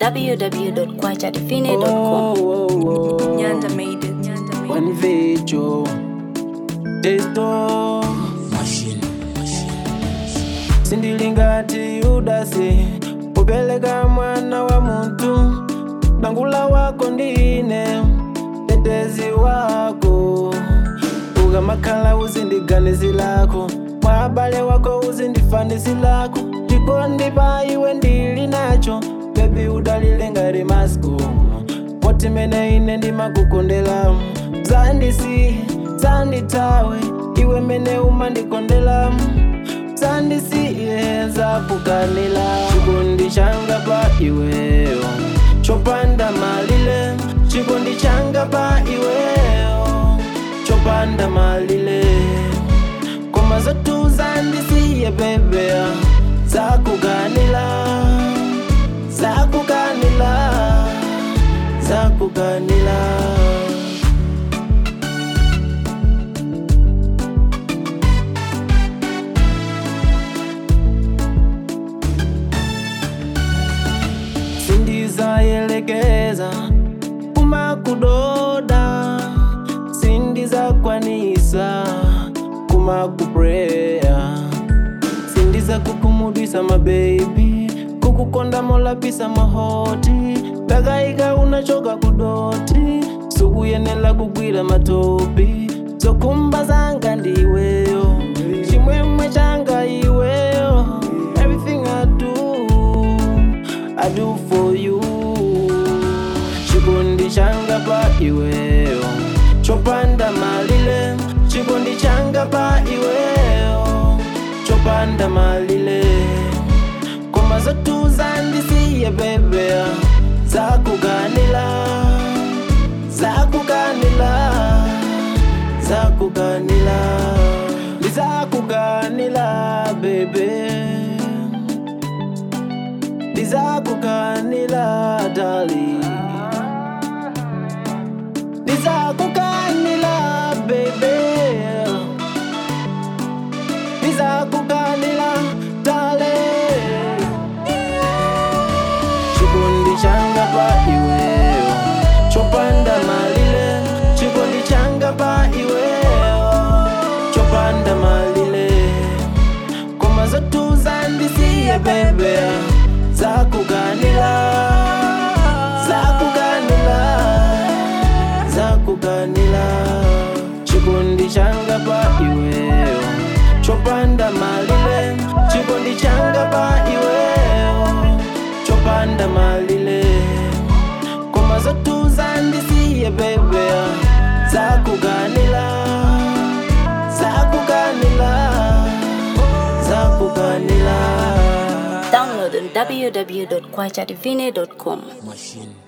www.kwachadivine.com. Nyanda made it. Nyanda made it. One video testo sindilingati udasi upeleka mwana wa muntu bangula wako ndine tetezi wako ukamakhala uzindiganizi lako mwabale wako uzindifanisi lako chikondipa iwe ndili nacho bebi udalile ngati masco poti mene ine ndimakukondela zandisi zanditawe iwe mene umandikondela zandisiye zakukanila chikondi changa pa iweyo chopanda malile chikondi changa pa iweyo chopanda malile koma zotu zandisiye bebea zakukanila zakukanila zakukanila sindizayelekeza kumakudoda sindizakwanisa kumakupreya sindiza kukumudwisa mabebi kukukonda molapisa mahoti pakaika unachoka kudoti sukuyenela kugwira matopi zokumba zanga ndiweyo chimwemwe changa iweyo everything I do I do for you chikondi changa pa iweyo chopanda malile chikondi changa pa iweyo chopanda malile koma zotu zandisiye bebea zakukanila zakukanila zakukanila ndizakukanila bebe ndizakukanila dali ndizakukanila bebe ndizakukanila dale chikondi changa pa iweyo chopanda malile chikondi changa pa iweyo chopanda malile koma zotu zandisiye bebea zakukanila zakukanila zakukanila chikondi changa pa iweyo chopanda malile chikondi changa pa iweyo chopanda malile koma zotu zandisiye bebea zakukanila zakukanila zakukanila Download on www.kwachadivine.com. machine